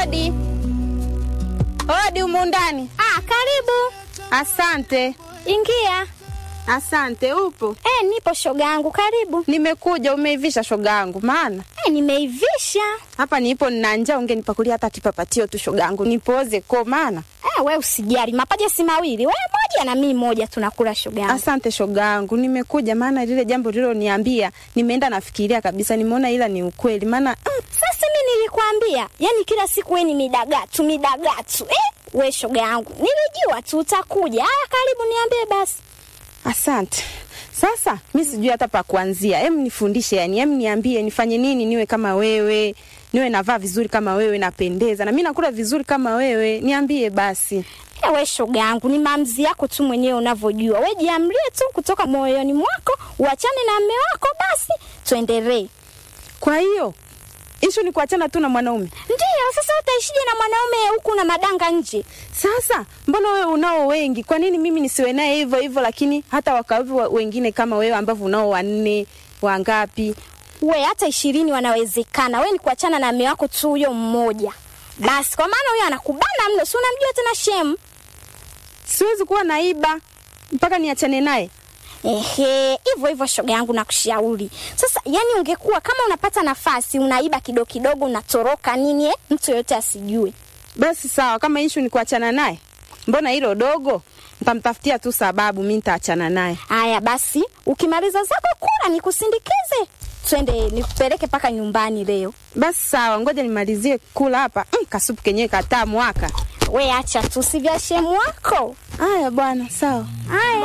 Odi, odi humu ndani. Ah, karibu. Asante, Ingia. asante. Upo? Eh, nipo shoga yangu, karibu. Nimekuja. Umeivisha shoga yangu? Maana Eh, nimeivisha. hapa nipo nina njaa, ungenipakulia hata kipapatio tu shoga yangu, nipoze ko. Maana Eh, we usijali, mapaja si mawili, we moja na mimi moja, tunakula shoga yangu. asante shoga yangu, nimekuja maana lile jambo liloniambia nimeenda nafikiria kabisa, nimeona ila ni ukweli. Maana mm, Sasa mimi nilikwambia, yani kila siku we ni midagatu midagatu. Eh, we shoga yangu, nilijua tu utakuja. Haya, karibu, niambie basi. asante. Sasa mi sijui hata pa kuanzia, em nifundishe, yani em niambie nifanye nini niwe kama wewe, niwe navaa vizuri kama wewe, napendeza na mi nakula vizuri kama wewe, niambie basi. Eh, we shoga yangu, ni maamuzi yako tu mwenyewe unavyojua. We jiamlie tu kutoka moyoni mwako, uachane na mme wako, basi tuendelee. Kwa hiyo ishu ni kuachana tu na mwanaume. Ndiyo, sasa utaishije na mwanaume huku na madanga nje? Sasa mbona wewe unao wengi, kwa nini mimi nisiwe naye hivyo hivyo, lakini hata wakawepo wa- wengine kama wewe ambavyo unao wanne wangapi? We hata ishirini wanawezekana. We ni kuachana na mme wako tu huyo mmoja basi, kwa maana huyo anakubana mno, si unamjua tena shemu. Siwezi kuwa naiba mpaka niachane naye. Ehe, hivyo hivyo shoga yangu nakushauri. Sasa yani ungekuwa kama unapata nafasi unaiba kidogo kidogo unatoroka nini eh? Mtu yoyote asijue. Basi sawa, kama ishu ni kuachana naye, mbona hilo dogo? Nitamtafutia tu sababu, mi nitaachana naye. Haya basi, ukimaliza zako kula nikusindikize. Twende nikupeleke mpaka nyumbani leo. Basi sawa, ngoja nimalizie kula hapa. Mm, kasupu kenyewe kataa mwaka. We acha tu si vya shemu wako. Haya bwana, sawa. Haya.